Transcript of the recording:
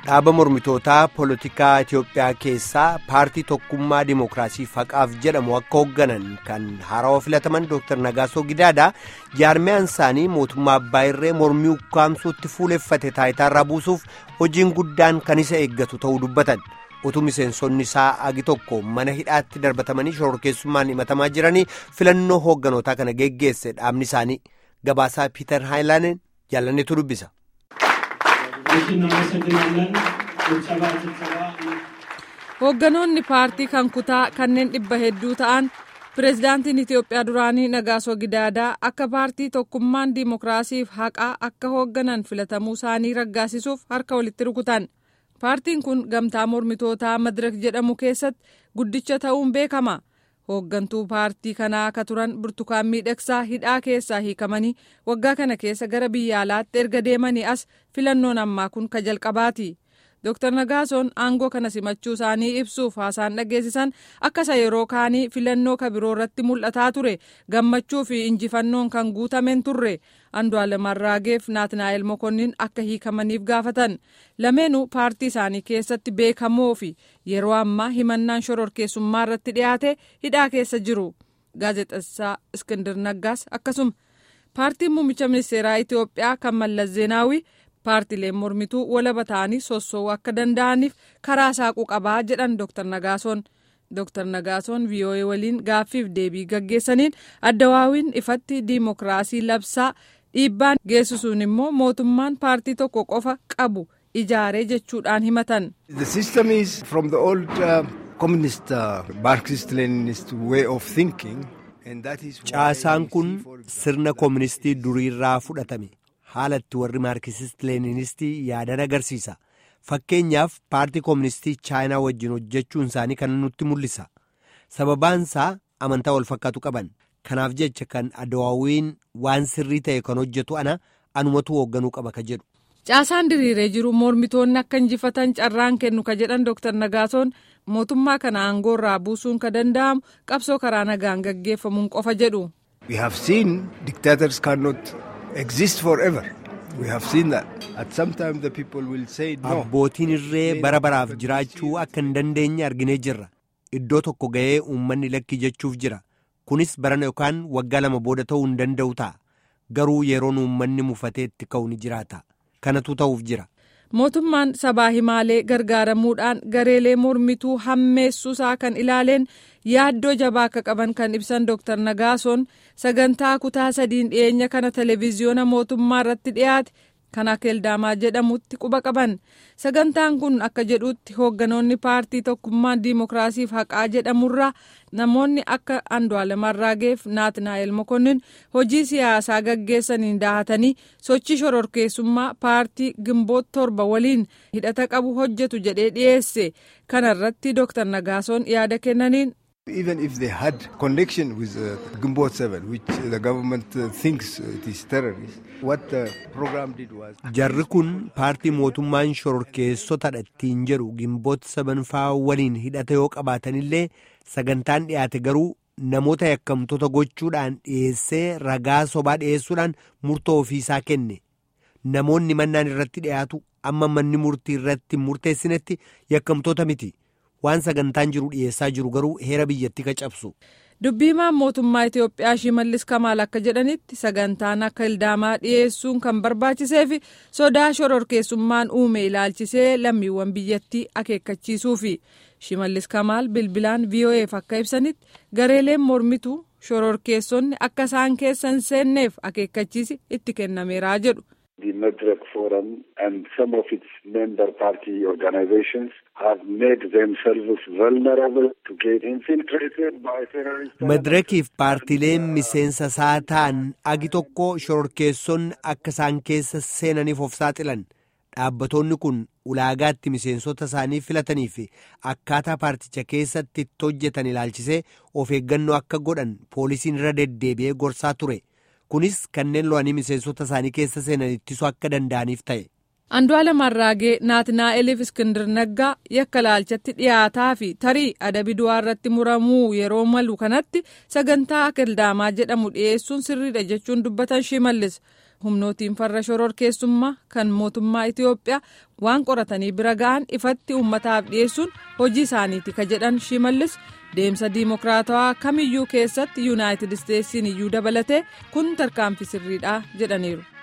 dhaaba mormitootaa poolitikaa Itiyoophiyaa keessaa paartii tokkummaa dimookiraasii faqaaf jedhamu akka hoogganan kan haarawaa filataman Dr. Nagaasoo Gidaadaa jaarmiyaan isaanii mootummaa abbaa irree mormii ukkaamsuutti fuuleffate taayitaarraa buusuuf hojiin guddaan kan isa eeggatu ta'uu dubbatan utuu miseensonni isaa agi tokko mana hidhaatti darbatamanii shororkeessummaan himatamaa jiranii filannoo hoogganotaa kana geggeesse dhaabni isaanii gabaasaa piiter haayilaaneen jaalannetu dubbisa. hoogganoonni paartii kan kutaa kanneen dhibba hedduu ta'an pireezidaantiin itiyoophiyaa duraanii nagaasoo gidaadaa akka paartii tokkummaan diimokiraasiif haqaa akka hoogganan filatamuu isaanii raggaasisuuf harka walitti rukutan paartiin kun gamtaa mormitootaa madirak jedhamu keessatti guddicha ta'uun beekama hooggantuu paartii kanaa akka turan burtukaan miidhagsaa hidhaa keessaa hiikamanii waggaa kana keessa gara biyya alaatti erga deemanii as filannoon ammaa kun ka jalqabaati. Dr. Nagaasoon aangoo kana simachuu isaanii ibsuuf haasaan dhageessisan akka isa yeroo kaanii filannoo kabiroo irratti mul'ataa ture gammachuu fi injifannoon kan guutamen turre Andu'aalem Arraageef Naatnaa'el Mokonnin akka hiikamaniif gaafatan lameenuu paartii isaanii keessatti beekamoo fi yeroo ammaa himannaan shororkeessummaa irratti dhiyaate hidhaa keessa jiru gaazexessaa Iskindir Naggaas akkasuma paartiin muummicha ministeeraa Itiyoophiyaa kan Mallas Zeenaawii. paartileen mormituu walaba ta'anii sossoo'uu akka danda'aniif karaa saaquu qabaa jedhan Dr. Nagaasoon. Dr. Nagaasoon VOA waliin gaaffiif deebii gaggeessaniin addawaawiin ifatti diimokiraasii labsaa dhiibbaan geessisuun immoo mootummaan paartii tokko qofa qabu ijaaree jechuudhaan himatan. The system is from the old uh, communist uh, Marxist-Leninist way of thinking. Caasaan kun sirna kooministii duriirraa fudhatame. haala itti warri maarkisist leeninisti yaadan agarsiisa fakkeenyaaf paartii kooministii chaayinaa wajjin hojjechuun isaanii kan nutti mul'isa sababaansaa amantaa wal fakkaatu qaban kanaaf jecha kan adawaawiin waan sirrii ta'e kan hojjetu ana anumatu hoogganuu qaba ka jedhu. caasaan diriiree jiru mormitoonni akka injifatan carraan kennu ka jedhan Dr. Nagaasoon mootummaa kana aangoorraa buusuun ka danda'amu qabsoo karaa nagaan gaggeeffamuun qofa jedhu. We have seen dictators cannot exist forever. We have seen that. At some time the people will say no. Abbootiin irree bara baraaf jiraachuu akka hin dandeenye arginee jirra. Iddoo tokko ga'ee uummanni lakki jechuuf jira. Kunis barana yookaan waggaa lama booda ta'uu hin danda'u ta'a. Garuu yeroon uummanni mufatee itti ka'u ni jiraata. Kanatu ta'uuf jira. Mootummaan sabaa himaalee gargaaramuudhaan gareelee mormituu hammeessuusaa kan ilaaleen yaaddoo jabaa akka qaban kan ibsan Dr. Nagaasoon sagantaa kutaa sadiin dhiyeenya kana televezyiyoona mootummaa irratti dhiyaate kan akeeldaamaa jedhamutti quba qaban sagantaan kun akka jedhutti hoogganoonni paartii tokkummaan diimokiraasiif haqaa jedhamurraa namoonni akka Andu'aalem Arraageef Naatnaa'el Mokonnin hojii siyaasaa gaggeessaniin daahatanii sochii shororkeessummaa paartii gimboot torba waliin hidhata qabu hojjetu jedhee dhiyeesse kanarratti Dr. Nagaasoon yaada kennaniin. Even if they had connection with uh, Gumbot 7, which the government uh, thinks it is terrorist, what the program did was... Jarri kun paartii mootummaan shororkeessotadha ittiin jedhu gimboot saban faa waliin hidhata yoo qabaatanillee sagantaan dhiyaate garuu namoota yakkamtoota gochuudhaan dhiyeessee ragaa sobaa dhiyeessuudhaan murtoo ofiisaa kenne. Namoonni mannaan irratti dhiyaatu amma manni murtii irratti murteessinetti yakkamtoota miti. waan sagantaan jiru dhiyeessaa jiru garuu heera biyyatti ka cabsu. dubbiimaan mootummaa itiyoophiyaa shimallis kamaal akka jedhanitti sagantaan akka hildaamaa dhiyeessuun kan barbaachisee fi sodaa shororkeessummaan uume ilaalchisee lammiiwwan biyyattii akeekkachiisuufi shimallis kamaal bilbilaan vo'eef akka ibsanitti gareeleen mormituu shororkeessonni akka isaan keessa hin seenneef akeekkachiisi itti kennameeraa jedhu. The Medrek Forum and some of its member party organizations have made themselves vulnerable to get infiltrated by terrorists. Medrekiif paartileen miseensa isaa ta'an agi tokko shororkeessonni akka isaan keessa seenaniif of saaxilan. Dhaabbatoonni kun ulaagaatti miseensota isaanii filatanii fi akkaataa paarticha keessatti itti hojjetan ilaalchisee of eeggannoo akka godhan poolisiin irra deddeebi'ee gorsaa ture. kunis kanneen lo'anii miseensota isaanii keessa seenan ittisuu akka danda'aniif ta'e. Andu'aalem Arraagee Naatnaa'eliif Iskindir Naggaa yakka laalchatti dhiyaataa fi tarii adabi du'aa irratti muramuu yeroo malu kanatti sagantaa akildaamaa jedhamu dhiyeessuun sirriidha jechuun dubbatan shimallis. humnootiin farra shororkeessummaa kan mootummaa Itiyoophiyaa waan qoratanii bira ga'an ifatti uummataaf dhiyeessuun hojii isaaniiti ka jedhan shimallis deemsa diimokiraatawaa kamiyyuu keessatti yuunaayitid isteetsiin iyyuu dabalatee kun tarkaanfii sirriidha jedhaniiru.